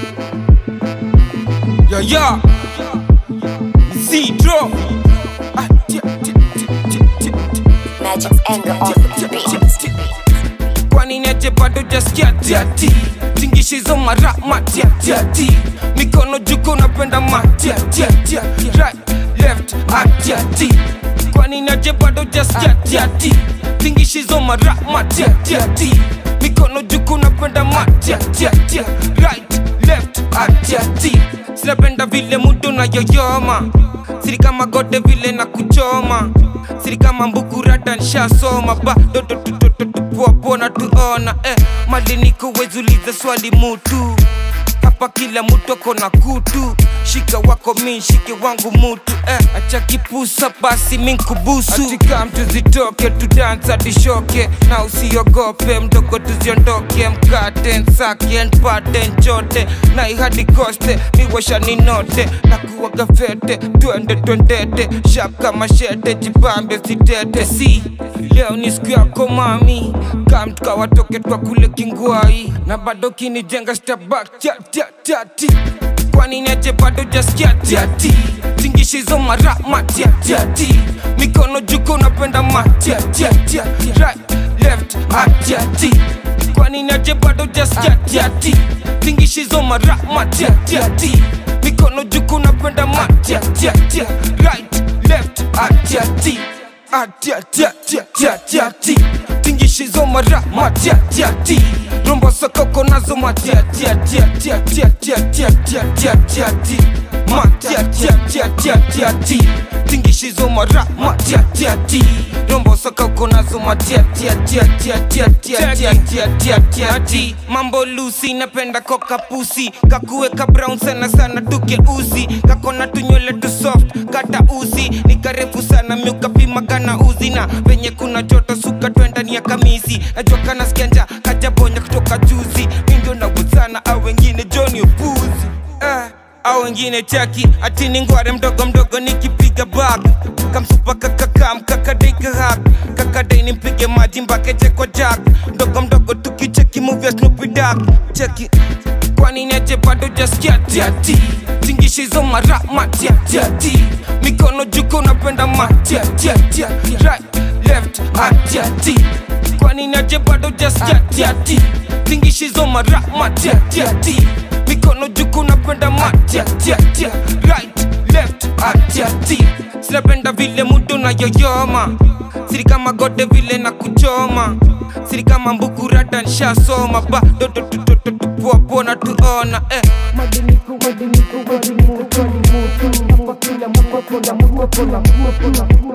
Yo yo Zero Ah, tia, tia, tia, tia, tia, tia. Magic's anger on the beat. kwani niaje bado jaskia tiati tingishizo mara matiatiati mikono juko napenda matiatiatia right left atiati kwani niaje bado jaskia tiati tingishizo mara matiatiati mikono juko napenda matiatiatia right left atiati sinapenda vile mudu na yoyoma siri kama gode vile na kuchoma siri kama mbukurata nshasoma badototototopuapona tuona eh, mali niko wezuliza swali mutu hapa kila mutu ako na kutu shika wako mi shike wangu mutu eh, acha kipusa basi minkubusu atika mtu zitoke tudansa tishoke na usiogope mdogo tuziondoke mkate nsake npate nchote na ihadi koste miwasha ninote na kuwaga fete twende twendete shap kama shete jibambe sitete si leo ni siku yako mami kam tukawatoke twa kule kingwai na bado kinijenga stabak tatiatati kwani niaje bado jaskia tiati tingishizo mara matiatiati mikono juko napenda matiatiatia right left atiati kwani niaje bado jaskia tiati tingishizo mara matiatiati mikono juko napenda matiatiatia right left atiati atiatiatiatiatiati tingishizo mara matiatiati rombo sokoko nazo matiatiatiatiatiatiatiatiatiatiatiati matiatiatiatiatiati tingishizo mara matiatiati rombo sokoko nazo matiatiatiatiatiatiatiatiatiatiati mambo lusi napenda koka pusi kakuweka brown sana sana tukeuzi kakona tunywele tu soft kata uzi ni karefu sana miukapima kana uzi na venye kuna joto suka twendani ya kamisi najua kana skanja kajabonya kutoka juzi mindio naguzana au wengine joni upuzi eh, au wengine chaki ati ni ngware mdogo mdogo nikipiga bag kamsupa kakakam kakadaikahak kakadai nimpige maji mbakeche kwa jak mdogo mdogo tukicheki movia snupidak cheki kwani niaje bado jaskia tiati tingishizo mara matiatiati mikono juko napenda matiatiatia right left atiati kwani niaje bado jaskia tiati tingishizo mara matiatiati mikono juko napenda matiatiatia right left atiati sinapenda vile mudu na yoyoma siri kama gode vile na kuchoma siri kama mbukurata nshasoma badototototopuapona tuona eh. Madiniku, madiniku, madiniku, madiniku, hapa kila mtu ako na mtu ako na mtu ako na